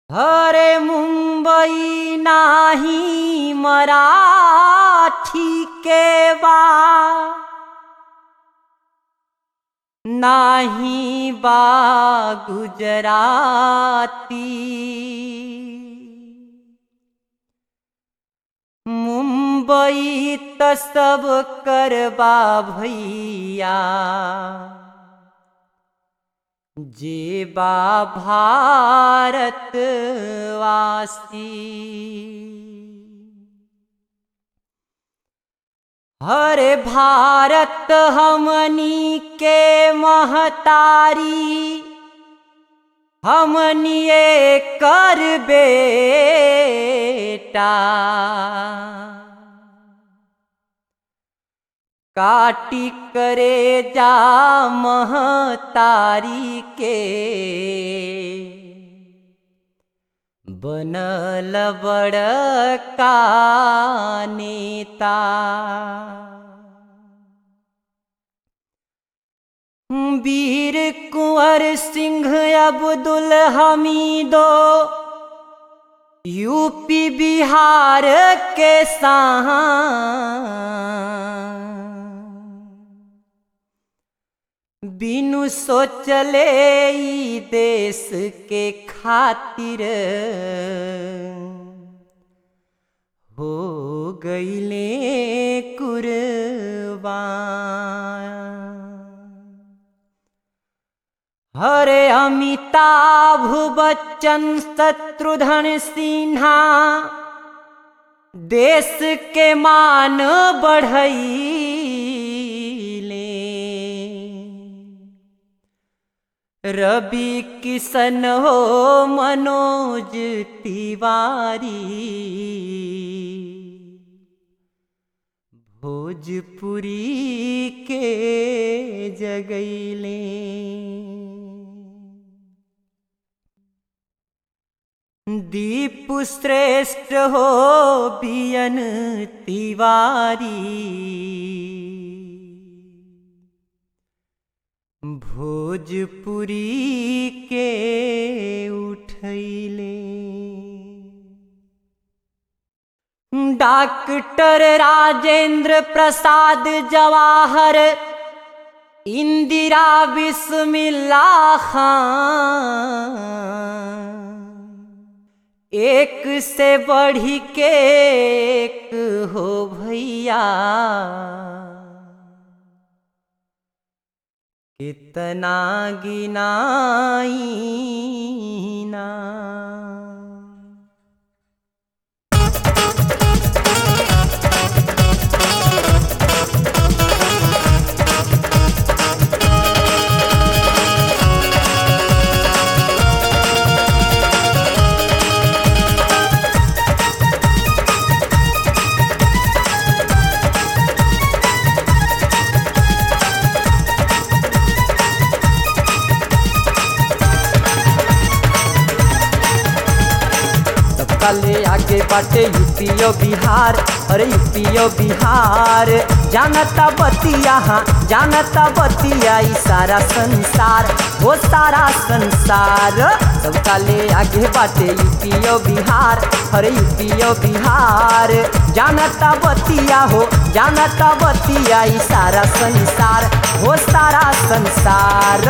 अरे मुंबई नाही मराठी के बा नाही बा गुजराती मुंबई त सब करबा भैया जेबा भारतवासी हरे भारत हमनी के महतारी हमनिए कर बेटा काटी करे जा महतारी के बनल बड़का नेता वीर कुंवर सिंह अब्दुल हमीदो यूपी बिहार के साहा बिनु सोचले ई देश के खातिर हो गईले कुर्बान हरे अमिताभ बच्चन शत्रुघ्न सिन्हा देश के मान बढ़ैले रवि किशन हो मनोज तिवारी भोजपुरी के जगैले दीप श्रेष्ठ हो बियन तिवारी भोजपुरी के उठैले डॉक्टर राजेंद्र प्रसाद जवाहर इंदिरा बिस्मिल्ला खान एक से बढ़ी के एक हो भैया कितना गिनाई ना सबका ले आगे बाटे यूपीओ बिहार अरे यूपीओ बिहार जानता बतिया हाँ जानता बतिया ई सारा संसार वो सारा संसार सबका ले आगे बाटे यूपीओ बिहार अरे यूपीओ बिहार जानता बतिया हो जानता बतिया ई सारा संसार वो सारा संसार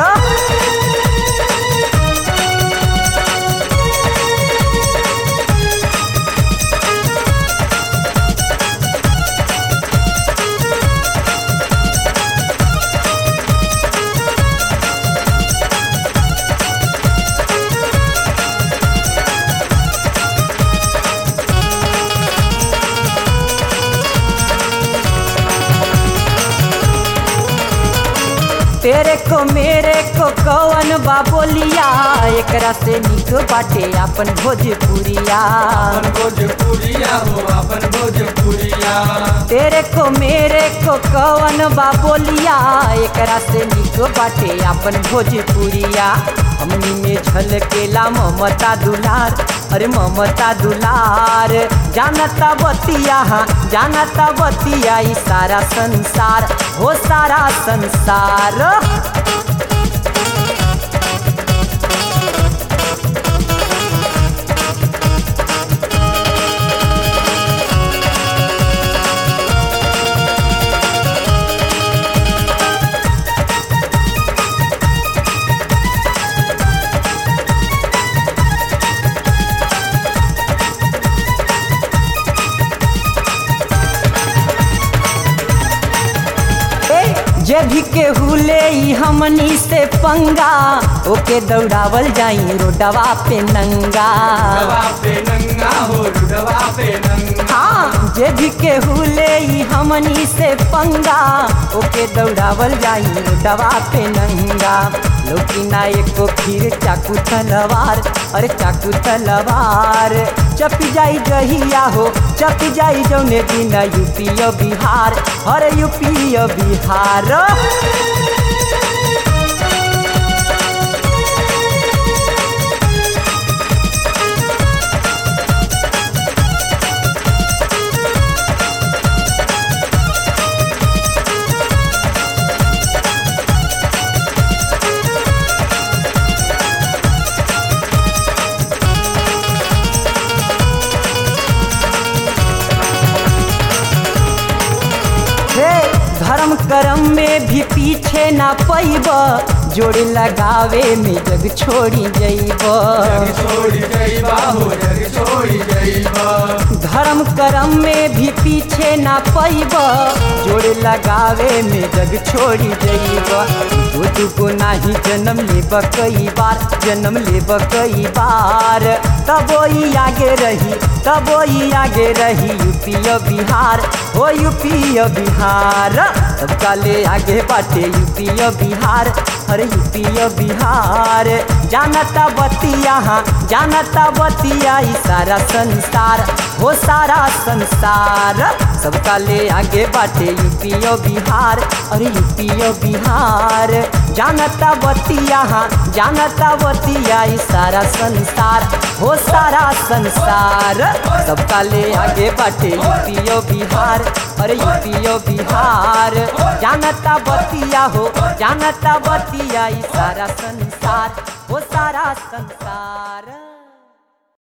तेरे को मेरे को कवन बा बोलिया एकरा से निक बाटे अपन भोजपुरिया अपन भोजपुरिया हो अपन भोजपुरिया तेरे को मेरे को कवन बा बोलिया एकरा से निक बाटे अपन भोजपुरिया हमनी में झलकेला ममता दुलार अरे ममता दुलार जानता बतिया हाँ जानता बतिया ई सारा संसार हो सारा संसार जे भी केहू ले ई हमनी से पंगा ओके दौड़ावल जाई रोडवा पे नंगा रुडवा पे नंगा हो रुडवा पे नंगा हाँ जे भी केहू ले ई हमनी से पंगा ओके दौड़ावल जाई रोडवा पे नंगा लोकी ना एको फिर चाकू तलवार अरे चाकू तलवार चप जाई जहिया हो चप जाई जौने दिन यूपी और बिहार अरे यूपी और बिहार हे धर्म कर्म में भी पीछे ना पैब जोड़ लगावे में जग छोड़ी जैब जग छोड़ी जइबा हो जग छोड़ी जइबा धर्म कर्म में भी पीछे ना पैब जोड़ लगावे में जग छोड़ी जैब दो दुगो नाही जन्म लेब कई बार जन्म लेब कई बार तबो ई आगे रही तबो ई आगे रही यूपी और बिहार हो यूपी और बिहार सबका ले आगे बाटे यूपी और बिहार अरे यूपी और बिहार जानता बतिया हाँ जानता बतिया ई सारा संसार हो सारा संसार सबका ले आगे बाटे यूपी और बिहार अरे यूपी और बिहार जानता बतिया हाँ जानता बतिया ई सारा संसार हो सारा संसार सबका ले आगे बाटे यूपी और बिहार अरे यूपी और बिहार जानता बतिया हो जानता बतिया ई सारा संसार हो सारा संसार